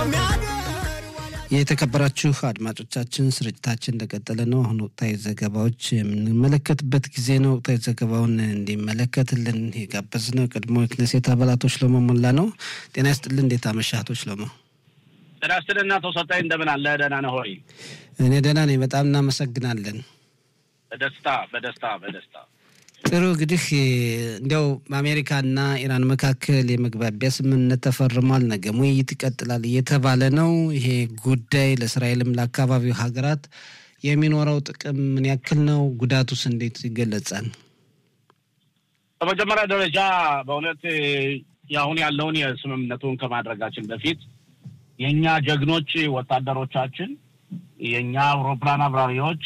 የተከበራችሁ አድማጮቻችን ስርጭታችን እንደቀጠለ ነው። አሁን ወቅታዊ ዘገባዎች የምንመለከትበት ጊዜ ነው። ወቅታዊ ዘገባውን እንዲመለከትልን የጋበዝነው ቀድሞ የክነሴት አባላቶ ሽሎሞ ሞላ ነው። ጤና ይስጥልን። እንዴት አመሻህ አቶ ሽሎሞ? ጤና ይስጥልን አቶ ሰጣኝ፣ እንደምን አለ? ደህና ነህ ሆይ? እኔ ደህና ነኝ። በጣም እናመሰግናለን። በደስታ በደስታ በደስታ ጥሩ እንግዲህ እንዲያው በአሜሪካና ኢራን መካከል የመግባቢያ ስምምነት ተፈርሟል። ነገም ውይይት ይቀጥላል እየተባለ ነው። ይሄ ጉዳይ ለእስራኤልም ለአካባቢው ሀገራት የሚኖረው ጥቅም ምን ያክል ነው? ጉዳቱስ እንዴት ይገለጻል? በመጀመሪያ ደረጃ በእውነት የአሁን ያለውን የስምምነቱን ከማድረጋችን በፊት የእኛ ጀግኖች ወታደሮቻችን የእኛ አውሮፕላን አብራሪዎች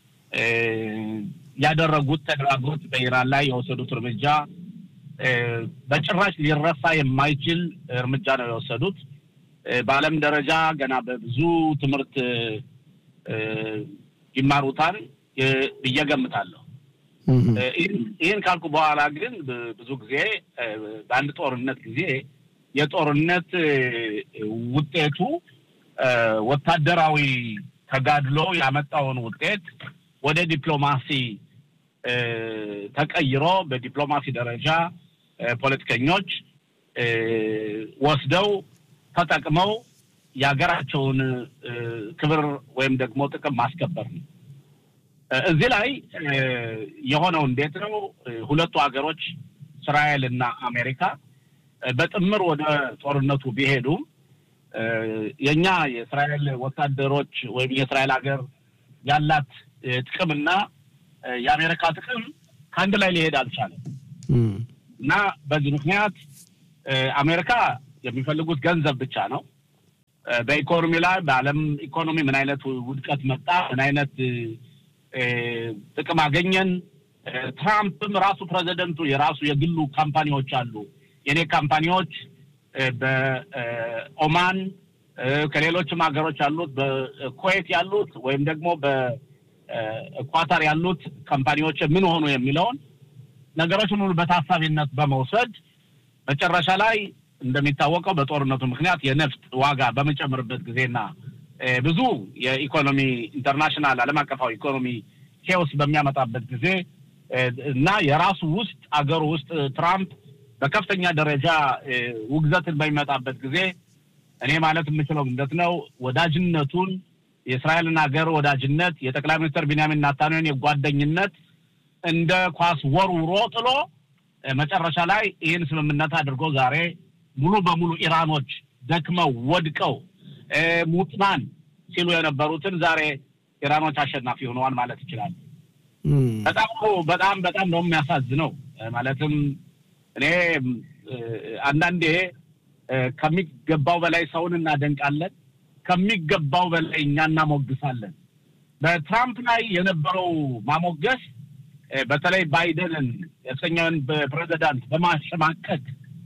ያደረጉት ተግባቦት በኢራን ላይ የወሰዱት እርምጃ በጭራሽ ሊረሳ የማይችል እርምጃ ነው የወሰዱት። በዓለም ደረጃ ገና በብዙ ትምህርት ይማሩታል ብዬ ገምታለሁ። ይህን ካልኩ በኋላ ግን ብዙ ጊዜ በአንድ ጦርነት ጊዜ የጦርነት ውጤቱ ወታደራዊ ተጋድሎ ያመጣውን ውጤት ወደ ዲፕሎማሲ ተቀይሮ በዲፕሎማሲ ደረጃ ፖለቲከኞች ወስደው ተጠቅመው የሀገራቸውን ክብር ወይም ደግሞ ጥቅም ማስከበር ነው። እዚህ ላይ የሆነው እንዴት ነው? ሁለቱ ሀገሮች እስራኤል እና አሜሪካ በጥምር ወደ ጦርነቱ ቢሄዱም የእኛ የእስራኤል ወታደሮች ወይም የእስራኤል ሀገር ያላት ጥቅምና የአሜሪካ ጥቅም ከአንድ ላይ ሊሄድ አልቻለም እና በዚህ ምክንያት አሜሪካ የሚፈልጉት ገንዘብ ብቻ ነው። በኢኮኖሚ ላይ በዓለም ኢኮኖሚ ምን አይነት ውድቀት መጣ፣ ምን አይነት ጥቅም አገኘን። ትራምፕም ራሱ ፕሬዚደንቱ የራሱ የግሉ ካምፓኒዎች አሉ። የኔ ካምፓኒዎች በኦማን ከሌሎችም ሀገሮች ያሉት በኩዌት ያሉት ወይም ደግሞ በኳታር ያሉት ካምፓኒዎች ምን ሆኑ የሚለውን ነገሮችን ሁሉ በታሳቢነት በመውሰድ መጨረሻ ላይ እንደሚታወቀው በጦርነቱ ምክንያት የነፍጥ ዋጋ በመጨመርበት ጊዜና ብዙ የኢኮኖሚ ኢንተርናሽናል ዓለም አቀፋዊ ኢኮኖሚ ኬዎስ በሚያመጣበት ጊዜ እና የራሱ ውስጥ አገሩ ውስጥ ትራምፕ በከፍተኛ ደረጃ ውግዘትን በሚመጣበት ጊዜ እኔ ማለት የምችለው ምንድን ነው ወዳጅነቱን የእስራኤልን ሀገር ወዳጅነት የጠቅላይ ሚኒስትር ቢንያሚን ናታንያሁን የጓደኝነት እንደ ኳስ ወርውሮ ጥሎ መጨረሻ ላይ ይህን ስምምነት አድርጎ ዛሬ ሙሉ በሙሉ ኢራኖች ደክመው ወድቀው ሙጥናን ሲሉ የነበሩትን ዛሬ ኢራኖች አሸናፊ ሆነዋል ማለት ይችላል። በጣም በጣም በጣም ነው የሚያሳዝነው። ማለትም እኔ አንዳንዴ ከሚገባው በላይ ሰውን እናደንቃለን፣ ከሚገባው በላይ እኛ እናሞግሳለን። በትራምፕ ላይ የነበረው ማሞገስ በተለይ ባይደንን የሰኛውን ፕሬዚዳንት በማሸማቀቅ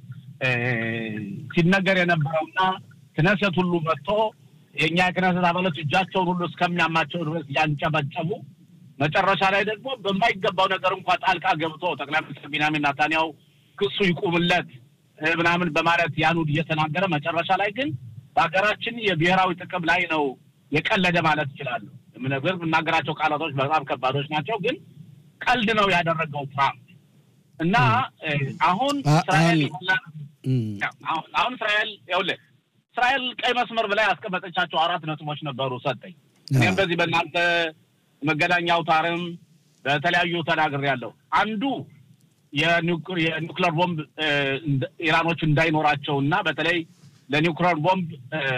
ሲነገር የነበረውና ክነሰት ሁሉ መጥቶ የእኛ የክነሰት አባሎች እጃቸውን ሁሉ እስከሚያማቸው ድረስ ያንጨበጨቡ መጨረሻ ላይ ደግሞ በማይገባው ነገር እንኳ ጣልቃ ገብቶ ጠቅላይ ሚኒስትር ቢንያሚን ናታንያሁ ክሱ ይቁምለት ምናምን በማለት ያኑድ እየተናገረ መጨረሻ ላይ ግን በሀገራችን የብሔራዊ ጥቅም ላይ ነው የቀለደ ማለት ይችላሉ። ምነግር የምናገራቸው ቃላቶች በጣም ከባዶች ናቸው፣ ግን ቀልድ ነው ያደረገው ትራምፕ እና አሁን እስራኤል አሁን እስራኤል ይኸውልህ እስራኤል ቀይ መስመር ብላይ ያስቀመጠቻቸው አራት ነጥቦች ነበሩ ሰጠኝ። እኔም በዚህ በእናንተ መገናኛ አውታርም በተለያዩ ተናግሬያለሁ። አንዱ የኒውክለር ቦምብ ኢራኖች እንዳይኖራቸው እና በተለይ ለኒውክለር ቦምብ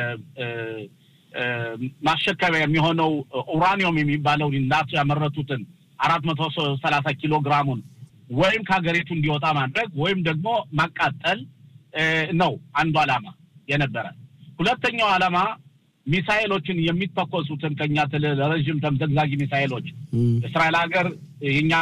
ማሸከሚያ የሚሆነው ኡራኒየም የሚባለው ናቸው ያመረቱትን አራት መቶ ሰላሳ ኪሎ ግራሙን ወይም ከሀገሪቱ እንዲወጣ ማድረግ ወይም ደግሞ ማቃጠል ነው አንዱ ዓላማ የነበረ። ሁለተኛው ዓላማ ሚሳይሎችን የሚተኮሱትን ከኛ ረዥም ተምዘግዛጊ ሚሳይሎች እስራኤል ሀገር የኛ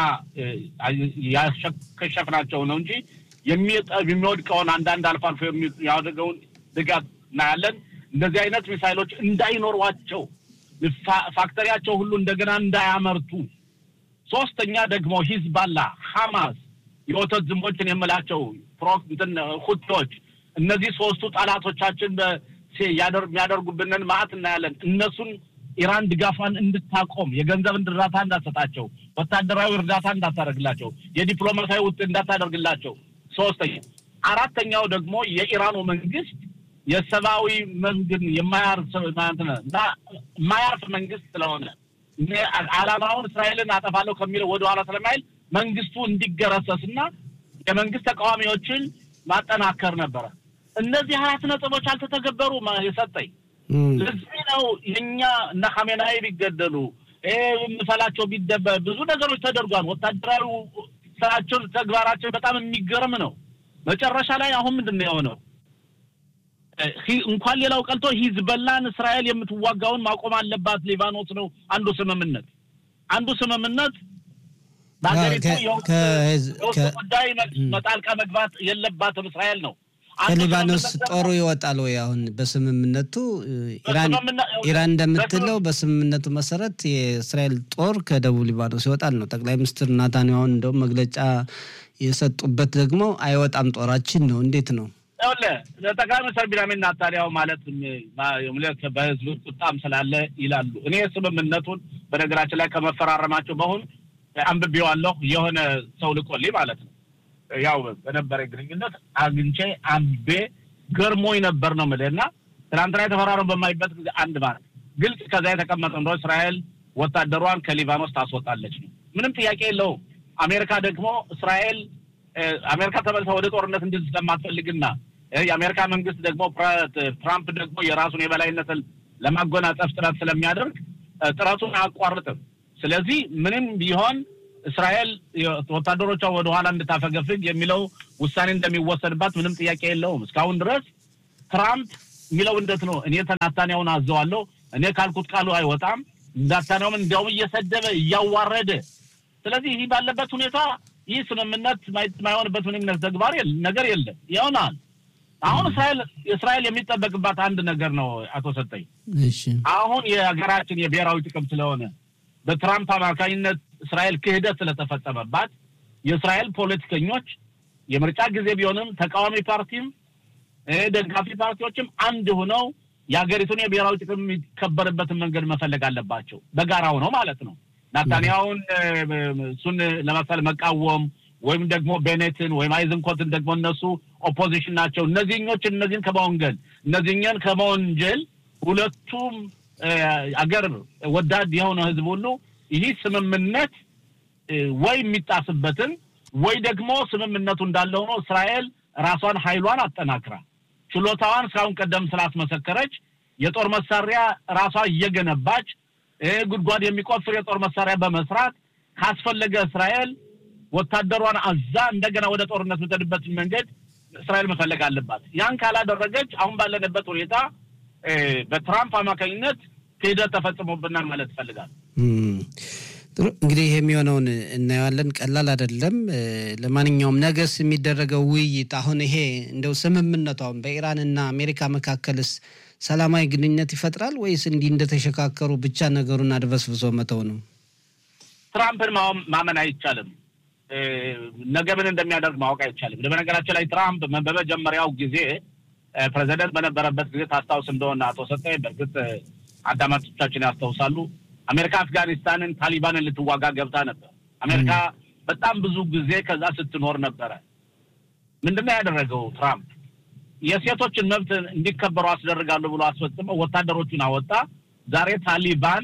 ያከሸፍናቸው ነው እንጂ የሚወድቀውን አንዳንድ አልፎ አልፎ የሚያደርገውን ድጋፍ እናያለን። እንደዚህ አይነት ሚሳይሎች እንዳይኖሯቸው ፋክተሪያቸው ሁሉ እንደገና እንዳያመርቱ። ሶስተኛ ደግሞ ሂዝባላ፣ ሐማስ፣ የወተት ዝንቦችን የምላቸው እንትን ሁቲዎች እነዚህ ሶስቱ ጠላቶቻችን የሚያደርጉብንን ማዕት እናያለን። እነሱን ኢራን ድጋፏን እንድታቆም የገንዘብ እርዳታ እንዳትሰጣቸው፣ ወታደራዊ እርዳታ እንዳታደርግላቸው፣ የዲፕሎማሲያዊ ውጥ እንዳታደርግላቸው። ሶስተኛ አራተኛው ደግሞ የኢራኑ መንግስት የሰብአዊ መንግን የማያርፍ የማያርፍ መንግስት ስለሆነ አላማውን እስራኤልን አጠፋለሁ ከሚለው ወደኋላ ስለማይል መንግስቱ እንዲገረሰስ እና የመንግስት ተቃዋሚዎችን ማጠናከር ነበረ። እነዚህ አራት ነጥቦች አልተተገበሩ የሰጠኝ ለዚህ ነው የእኛ እነ ኻሜናይ ቢገደሉ ምሰላቸው ቢደበ ብዙ ነገሮች ተደርጓል። ወታደራዊ ስራቸው ተግባራቸው በጣም የሚገርም ነው። መጨረሻ ላይ አሁን ምንድን ነው የሆነው? እንኳን ሌላው ቀልቶ ሂዝበላን እስራኤል የምትዋጋውን ማቆም አለባት ሊባኖስ ነው አንዱ ስምምነት አንዱ ስምምነት በሀገሪቱ የውስጥ ጉዳይ መጣልቃ መግባት የለባትም እስራኤል ነው። ከሊባኖስ ጦሩ ይወጣል ወይ? አሁን በስምምነቱ ኢራን እንደምትለው በስምምነቱ መሰረት የእስራኤል ጦር ከደቡብ ሊባኖስ ይወጣል ነው። ጠቅላይ ሚኒስትር ናታንያሁ እንደውም መግለጫ የሰጡበት ደግሞ አይወጣም ጦራችን ነው። እንዴት ነው? ጠቅላይ ሚኒስትር ቢንያሚን ናታንያሁ ማለት በህዝብ ቁጣም ስላለ ይላሉ። እኔ ስምምነቱን በነገራችን ላይ ከመፈራረማቸው በሁን አንብቤዋለሁ። የሆነ ሰው ልቆልኝ ማለት ነው ያው በነበረ ግንኙነት አግኝቼ አንቤ ገርሞኝ ነበር ነው የምልህ። እና ትናንትና የተፈራረሙ በማይበት ጊዜ አንድ ማለት ግልጽ ከዛ የተቀመጠ እንደ እስራኤል ወታደሯን ከሊባኖስ ታስወጣለች ነው። ምንም ጥያቄ የለውም። አሜሪካ ደግሞ እስራኤል አሜሪካ ተመልሳ ወደ ጦርነት እንድል ስለማትፈልግና የአሜሪካ መንግስት ደግሞ ትራምፕ ደግሞ የራሱን የበላይነትን ለማጎናጸፍ ጥረት ስለሚያደርግ ጥረቱን አያቋርጥም። ስለዚህ ምንም ቢሆን እስራኤል ወታደሮቿ ወደኋላ እንድታፈገፍግ የሚለው ውሳኔ እንደሚወሰድባት ምንም ጥያቄ የለውም። እስካሁን ድረስ ትራምፕ የሚለው እንደት ነው? እኔ ናታንያሁን አዘዋለሁ፣ እኔ ካልኩት ቃሉ አይወጣም። ናታንያሁን እንዲያውም እየሰደበ እያዋረደ። ስለዚህ ይህ ባለበት ሁኔታ ይህ ስምምነት የማይሆንበት ምንም ተግባር ነገር የለም ይሆናል። አሁን እስራኤል እስራኤል የሚጠበቅባት አንድ ነገር ነው አቶ ሰጠኝ። አሁን የሀገራችን የብሔራዊ ጥቅም ስለሆነ በትራምፕ አማካኝነት እስራኤል ክህደት ስለተፈጸመባት የእስራኤል ፖለቲከኞች የምርጫ ጊዜ ቢሆንም ተቃዋሚ ፓርቲም ደጋፊ ፓርቲዎችም አንድ ሆነው የሀገሪቱን የብሔራዊ ጥቅም የሚከበርበትን መንገድ መፈለግ አለባቸው። በጋራ ሆነው ማለት ነው። ናታንያሁን እሱን ለመሰል መቃወም ወይም ደግሞ ቤኔትን ወይም አይዝንኮትን ደግሞ እነሱ ኦፖዚሽን ናቸው። እነዚህኞችን እነዚህን ከመወንገል እነዚህኛን ከመወንጀል ሁለቱም አገር ወዳድ የሆነ ህዝብ ሁሉ ይህ ስምምነት ወይ የሚጣስበትን ወይ ደግሞ ስምምነቱ እንዳለ ሆኖ እስራኤል ራሷን ኃይሏን አጠናክራ ችሎታዋን እስካሁን ቀደም ስላስመሰከረች የጦር መሳሪያ ራሷ እየገነባች ጉድጓድ የሚቆፍር የጦር መሳሪያ በመስራት ካስፈለገ እስራኤል ወታደሯን አዛ እንደገና ወደ ጦርነት የምትሄድበትን መንገድ እስራኤል መፈለግ አለባት። ያን ካላደረገች አሁን ባለንበት ሁኔታ በትራምፕ አማካኝነት ክህደት ተፈጽሞብናል ማለት ይፈልጋል። ጥሩ እንግዲህ የሚሆነውን እናየዋለን። ቀላል አይደለም። ለማንኛውም ነገስ የሚደረገው ውይይት አሁን ይሄ እንደው ስምምነቱ አሁን በኢራንና አሜሪካ መካከልስ ሰላማዊ ግንኙነት ይፈጥራል ወይስ እንዲህ እንደተሸካከሩ ብቻ ነገሩን አድበስብሶ መተው ነው? ትራምፕን ማመን አይቻልም። ነገ ምን እንደሚያደርግ ማወቅ አይቻልም። በነገራችን ላይ ትራምፕ በመጀመሪያው ጊዜ ፕሬዚደንት በነበረበት ጊዜ ታስታውስ እንደሆነ አቶ ሰጠኝ፣ በእርግጥ አዳማጮቻችን ያስታውሳሉ። አሜሪካ አፍጋኒስታንን ታሊባንን ልትዋጋ ገብታ ነበር። አሜሪካ በጣም ብዙ ጊዜ ከዛ ስትኖር ነበረ። ምንድነው ያደረገው ትራምፕ? የሴቶችን መብት እንዲከበሩ አስደርጋለሁ ብሎ አስፈጽመው ወታደሮቹን አወጣ። ዛሬ ታሊባን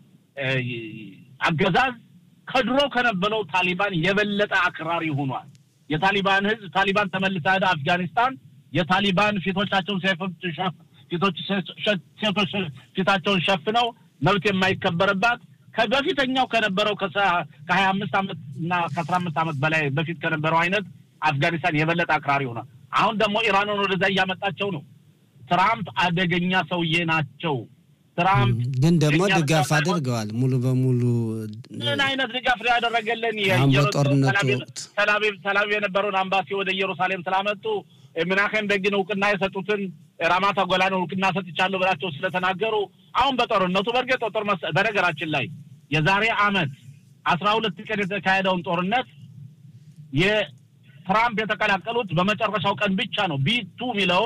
አገዛዝ ከድሮ ከነበረው ታሊባን የበለጠ አክራሪ ሆኗል። የታሊባን ህዝብ ታሊባን ተመልሳ ሄዳ አፍጋኒስታን የታሊባን ፊቶቻቸውን ፊቶች ሴቶች ፊታቸውን ሸፍነው መብት የማይከበርባት ከበፊተኛው ከነበረው ከሀያ አምስት ዓመት እና ከአስራ አምስት ዓመት በላይ በፊት ከነበረው አይነት አፍጋኒስታን የበለጠ አክራሪ ሆኗል። አሁን ደግሞ ኢራንን ወደዛ እያመጣቸው ነው። ትራምፕ አደገኛ ሰውዬ ናቸው። ትራምፕ ግን ደግሞ ድጋፍ አድርገዋል። ሙሉ በሙሉ ምን አይነት ድጋፍ ነው ያደረገልን? በጦርነቱ ወቅት ተላቪቭ የነበረውን አምባሲ ወደ ኢየሩሳሌም ስላመጡ ምናሄም በጊን እውቅና የሰጡትን ራማታ ጎላን እውቅና ሰጥቻለሁ ብላቸው ስለተናገሩ አሁን በጦርነቱ በእርግጥ ጦር በነገራችን ላይ የዛሬ አመት አስራ ሁለት ቀን የተካሄደውን ጦርነት የትራምፕ የተቀላቀሉት በመጨረሻው ቀን ብቻ ነው። ቢቱ የሚለውን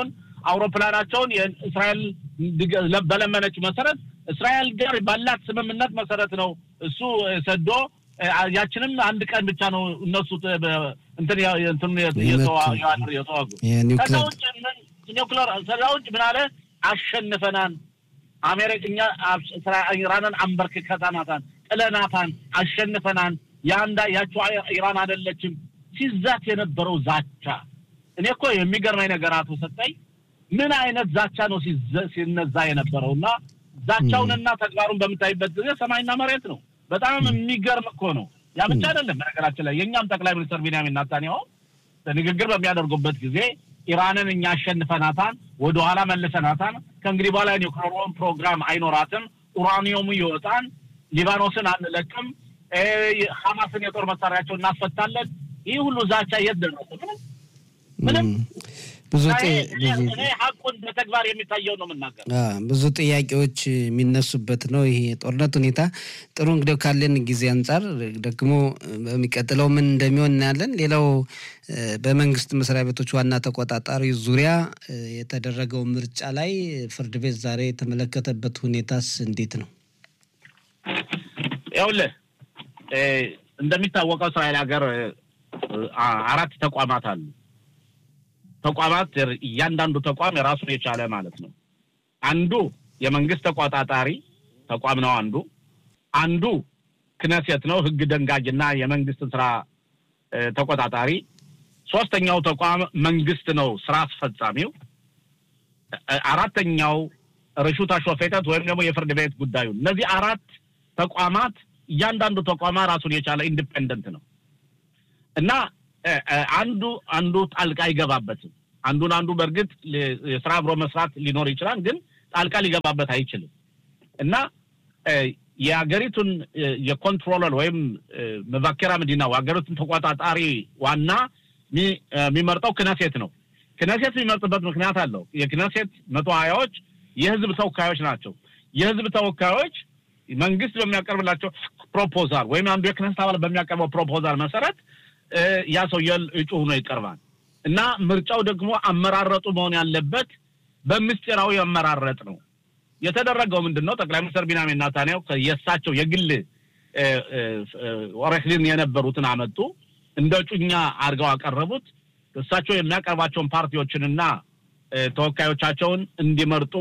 አውሮፕላናቸውን የእስራኤል በለመነች መሰረት እስራኤል ጋር ባላት ስምምነት መሰረት ነው እሱ ሰዶ ያችንም አንድ ቀን ብቻ ነው እነሱ እንትን የተዋጉ። ከዛ ውጭ ኒውክለር ከዛ ውጭ ምን አለ አሸንፈናን አሜሪካ እኛ ኢራንን አንበርክከናታን፣ ጥለናታን፣ አሸንፈናን ያንዳ ያቸው ኢራን አይደለችም ሲዛት የነበረው ዛቻ እኔ እኮ የሚገርመኝ ነገር አቶ ሰጠኝ ምን አይነት ዛቻ ነው ሲነዛ የነበረው እና ዛቻውንና ተግባሩን በምታይበት ጊዜ ሰማይና መሬት ነው። በጣም የሚገርም እኮ ነው። ያ ብቻ አይደለም። በነገራችን ላይ የእኛም ጠቅላይ ሚኒስትር ቢንያሚን ኔታንያሁ ንግግር በሚያደርጉበት ጊዜ ኢራንን እኛ አሸንፈናታን፣ ወደኋላ መልሰናታን፣ ከእንግዲህ በኋላ ኒውክሌር ፕሮግራም አይኖራትም፣ ኡራኒየሙ ይወጣን፣ ሊባኖስን አንለቅም፣ ሐማስን የጦር መሳሪያቸው እናስፈታለን። ይህ ሁሉ ዛቻ የት ደረሰ? ምንም ምንም ብዙ እኔ ሀቁን በተግባር የሚታየው ነው የምናገር። ብዙ ጥያቄዎች የሚነሱበት ነው ይሄ የጦርነት ሁኔታ። ጥሩ እንግዲህ ካለን ጊዜ አንጻር ደግሞ በሚቀጥለው ምን እንደሚሆን እናያለን። ሌላው በመንግስት መስሪያ ቤቶች ዋና ተቆጣጣሪ ዙሪያ የተደረገው ምርጫ ላይ ፍርድ ቤት ዛሬ የተመለከተበት ሁኔታስ እንዴት ነው? ይኸውልህ እንደሚታወቀው እስራኤል ሀገር አራት ተቋማት አሉ። ተቋማት እያንዳንዱ ተቋም የራሱን የቻለ ማለት ነው። አንዱ የመንግስት ተቆጣጣሪ ተቋም ነው። አንዱ አንዱ ክነሴት ነው፣ ህግ ደንጋጅና የመንግስትን ስራ ተቆጣጣሪ። ሶስተኛው ተቋም መንግስት ነው፣ ስራ አስፈጻሚው። አራተኛው ርሹት አሾፌተት ወይም ደግሞ የፍርድ ቤት ጉዳዩ። እነዚህ አራት ተቋማት እያንዳንዱ ተቋማ ራሱን የቻለ ኢንዲፔንደንት ነው እና አንዱ አንዱ ጣልቃ አይገባበትም። አንዱን አንዱ በእርግጥ የስራ አብሮ መስራት ሊኖር ይችላል፣ ግን ጣልቃ ሊገባበት አይችልም እና የሀገሪቱን የኮንትሮለር ወይም መቫኬራ መዲናው ሀገሪቱን ተቆጣጣሪ ዋና የሚመርጠው ክነሴት ነው። ክነሴት የሚመርጥበት ምክንያት አለው። የክነሴት መቶ ሀያዎች የህዝብ ተወካዮች ናቸው። የህዝብ ተወካዮች መንግስት በሚያቀርብላቸው ፕሮፖዛል ወይም አንዱ የክነሴት አባል በሚያቀርበው ፕሮፖዛል መሰረት ያ ሰውዬ እጩ ሆኖ ይቀርባል እና ምርጫው ደግሞ አመራረጡ መሆን ያለበት በምስጢራዊ አመራረጥ ነው። የተደረገው ምንድን ነው? ጠቅላይ ሚኒስትር ቢንያሚን ኔታንያሁ የእሳቸው የግል ኦሬክሊን የነበሩትን አመጡ፣ እንደ እጩኛ አድርገው አቀረቡት። እሳቸው የሚያቀርባቸውን ፓርቲዎችንና ተወካዮቻቸውን እንዲመርጡ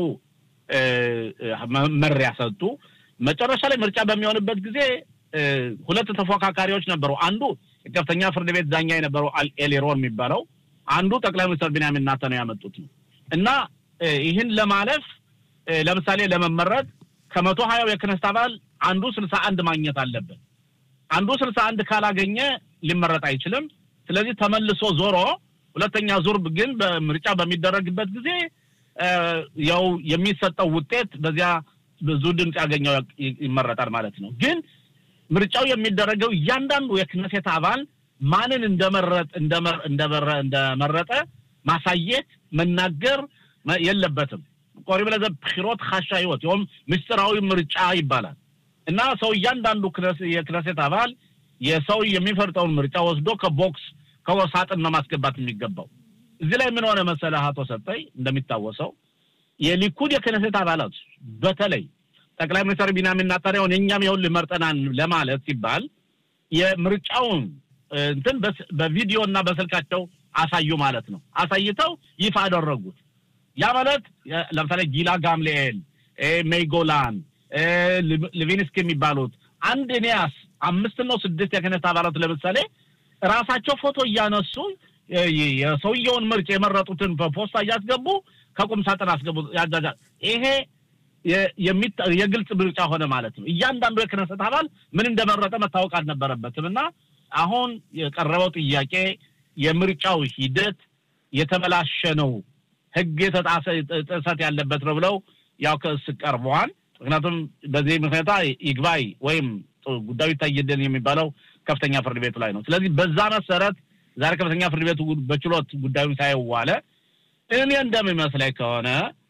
መመሪያ ሰጡ። መጨረሻ ላይ ምርጫ በሚሆንበት ጊዜ ሁለት ተፎካካሪዎች ነበሩ። አንዱ የከፍተኛ ፍርድ ቤት ዳኛ የነበረው ኤሊሮን የሚባለው አንዱ ጠቅላይ ሚኒስትር ቢንያሚን ኔታንያሁ ያመጡት ነው እና ይህን ለማለፍ ለምሳሌ ለመመረጥ ከመቶ ሀያው የክነስት አባል አንዱ ስልሳ አንድ ማግኘት አለበት። አንዱ ስልሳ አንድ ካላገኘ ሊመረጥ አይችልም። ስለዚህ ተመልሶ ዞሮ ሁለተኛ ዙር ግን በምርጫ በሚደረግበት ጊዜ ያው የሚሰጠው ውጤት በዚያ ብዙ ድምፅ ያገኘው ይመረጣል ማለት ነው። ግን ምርጫው የሚደረገው እያንዳንዱ የክነሴት አባል ማንን እንደመረጥ እንደመረጠ ማሳየት መናገር የለበትም። ቆሪብ ለዘ ብሒሮት ካሻ ህይወት ይኸውም ምስጢራዊ ምርጫ ይባላል እና ሰው እያንዳንዱ የክነሴት አባል የሰው የሚፈርጠውን ምርጫ ወስዶ ከቦክስ ከወሳጥን ነው ማስገባት የሚገባው። እዚህ ላይ ምን ሆነ መሰለህ አቶ ሰጠኝ፣ እንደሚታወሰው የሊኩድ የክነሴት አባላት በተለይ ጠቅላይ ሚኒስትር ቢንያሚን ኔታንያሁን የእኛም ይኸውልህ መርጠናል ለማለት ሲባል የምርጫውን እንትን በቪዲዮ እና በስልካቸው አሳዩ ማለት ነው። አሳይተው ይፋ አደረጉት። ያ ማለት ለምሳሌ ጊላ ጋምሌኤል፣ ሜይጎላን፣ ሊቪንስኪ የሚባሉት አንድ ኒያስ አምስት ነው ስድስት የክህነት አባላት ለምሳሌ ራሳቸው ፎቶ እያነሱ የሰውየውን ምርጫ የመረጡትን በፖስታ እያስገቡ ከቁም ሳጥን አስገቡ። ያጃጃ ይሄ የግልጽ ምርጫ ሆነ ማለት ነው። እያንዳንዱ የክነሰት አባል ምን እንደመረጠ መታወቅ አልነበረበትም እና አሁን የቀረበው ጥያቄ የምርጫው ሂደት የተበላሸ ነው፣ ሕግ የተጣሰ ጥሰት ያለበት ነው ብለው ያው ክስ ቀርበዋል። ምክንያቱም በዚህ ምክንያታ ይግባይ ወይም ጉዳዩ ይታይልን የሚባለው ከፍተኛ ፍርድ ቤቱ ላይ ነው። ስለዚህ በዛ መሰረት ዛሬ ከፍተኛ ፍርድ ቤቱ በችሎት ጉዳዩን ሳይዋለ እኔ እንደሚመስለኝ ከሆነ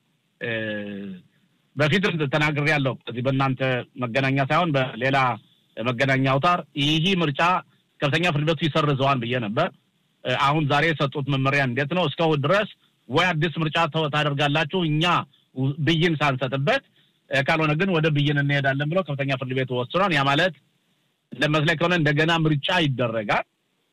በፊት ተናግሬ ያለው እዚህ በእናንተ መገናኛ ሳይሆን በሌላ መገናኛ አውታር ይህ ምርጫ ከፍተኛ ፍርድ ቤቱ ይሰርዘዋል ብዬ ነበር። አሁን ዛሬ የሰጡት መመሪያ እንዴት ነው? እስካሁን ድረስ ወይ አዲስ ምርጫ ታደርጋላችሁ እኛ ብይን ሳንሰጥበት፣ ካልሆነ ግን ወደ ብይን እንሄዳለን ብለው ከፍተኛ ፍርድ ቤት ወስኗል። ያ ማለት እንደመስለኝ ከሆነ እንደገና ምርጫ ይደረጋል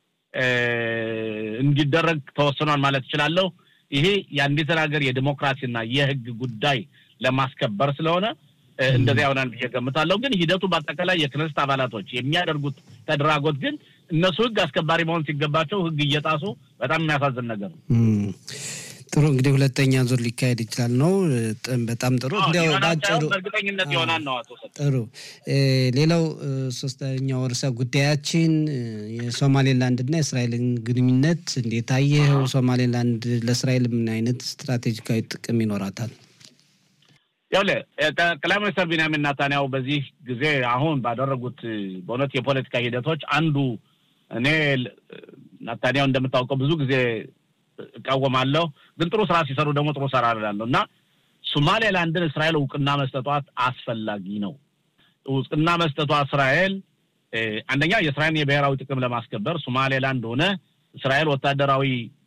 እንዲደረግ ተወስኗል ማለት እችላለሁ። ይሄ የአንዲትን ሀገር የዲሞክራሲና የህግ ጉዳይ ለማስከበር ስለሆነ እንደዚያ ይሆናል ብዬ ገምታለሁ። ግን ሂደቱ በአጠቃላይ የክነስት አባላቶች የሚያደርጉት ተደራጎት ግን እነሱ ህግ አስከባሪ መሆን ሲገባቸው ህግ እየጣሱ በጣም የሚያሳዝን ነገር ነው። ጥሩ እንግዲህ ሁለተኛ ዙር ሊካሄድ ይችላል ነው። በጣም ጥሩ እንዲያው ባጭሩ በእርግጠኝነት ይሆናል ነው። አቶ ጥሩ ሌላው ሶስተኛው ርዕሰ ጉዳያችን የሶማሌላንድና የእስራኤልን ግንኙነት እንዴት አየኸው? ሶማሌላንድ ለእስራኤል ምን አይነት ስትራቴጂካዊ ጥቅም ይኖራታል? ያውለ ጠቅላይ ሚኒስትር ቢንያሚን ናታንያሁ በዚህ ጊዜ አሁን ባደረጉት በእውነት የፖለቲካ ሂደቶች አንዱ እኔ ናታንያሁ እንደምታውቀው ብዙ ጊዜ እቃወማለሁ፣ ግን ጥሩ ስራ ሲሰሩ ደግሞ ጥሩ ስራ እላለሁ እና ሶማሌላንድን እስራኤል እውቅና መስጠቷት አስፈላጊ ነው። እውቅና መስጠቷ እስራኤል አንደኛ የእስራኤልን የብሔራዊ ጥቅም ለማስከበር ሶማሌላንድ ሆነ እስራኤል ወታደራዊ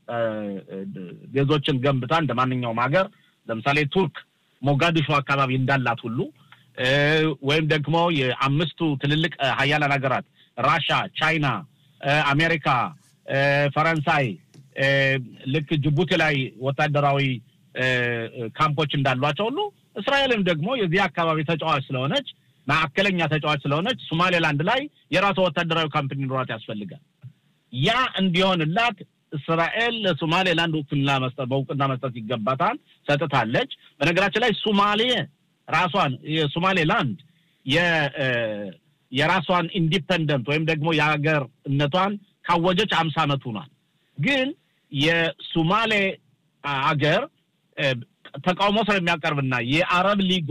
ቤዞችን ገንብታ እንደ ማንኛውም ሀገር ለምሳሌ ቱርክ ሞጋዲሾ አካባቢ እንዳላት ሁሉ ወይም ደግሞ የአምስቱ ትልልቅ ሀያላን ሀገራት ራሻ፣ ቻይና፣ አሜሪካ፣ ፈረንሳይ ልክ ጅቡቲ ላይ ወታደራዊ ካምፖች እንዳሏቸው ሁሉ እስራኤልም ደግሞ የዚህ አካባቢ ተጫዋች ስለሆነች ማዕከለኛ ተጫዋች ስለሆነች ሶማሌላንድ ላይ የራሷ ወታደራዊ ካምፕ እንዲኖራት ያስፈልጋል። ያ እንዲሆንላት እስራኤል ለሶማሌላንድ እውቅና መስጠት በእውቅና መስጠት ይገባታል፣ ሰጥታለች። በነገራችን ላይ ሶማሌ ራሷን የሶማሌላንድ የራሷን ኢንዲፐንደንት ወይም ደግሞ የሀገርነቷን ካወጀች አምሳ ዓመት ሆኗል። ግን የሶማሌ አገር ተቃውሞ ስለሚያቀርብና የአረብ ሊግ